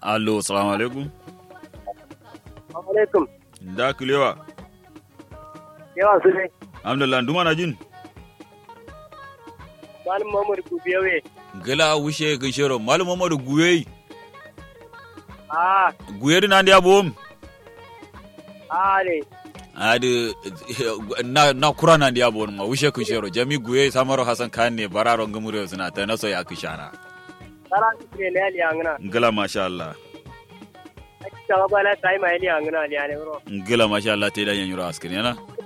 allo salamu alaikum alaikum da kulewa yawa su ne alhamdulillah duma na jin malam mamadu kubiyawe gala wushe gishero malu mamadu guye a guye na ndi abom a ne adi na na kura na ndi abom ma wushe gishero jami guye samaro hasan kan ne bararo ngumure suna ta naso ya kishana tara su ne ne ali angana ngala masha Allah a ci ta bala ta yi ma ali angana ali ne bro ngala masha Allah te da yan yuro askin yana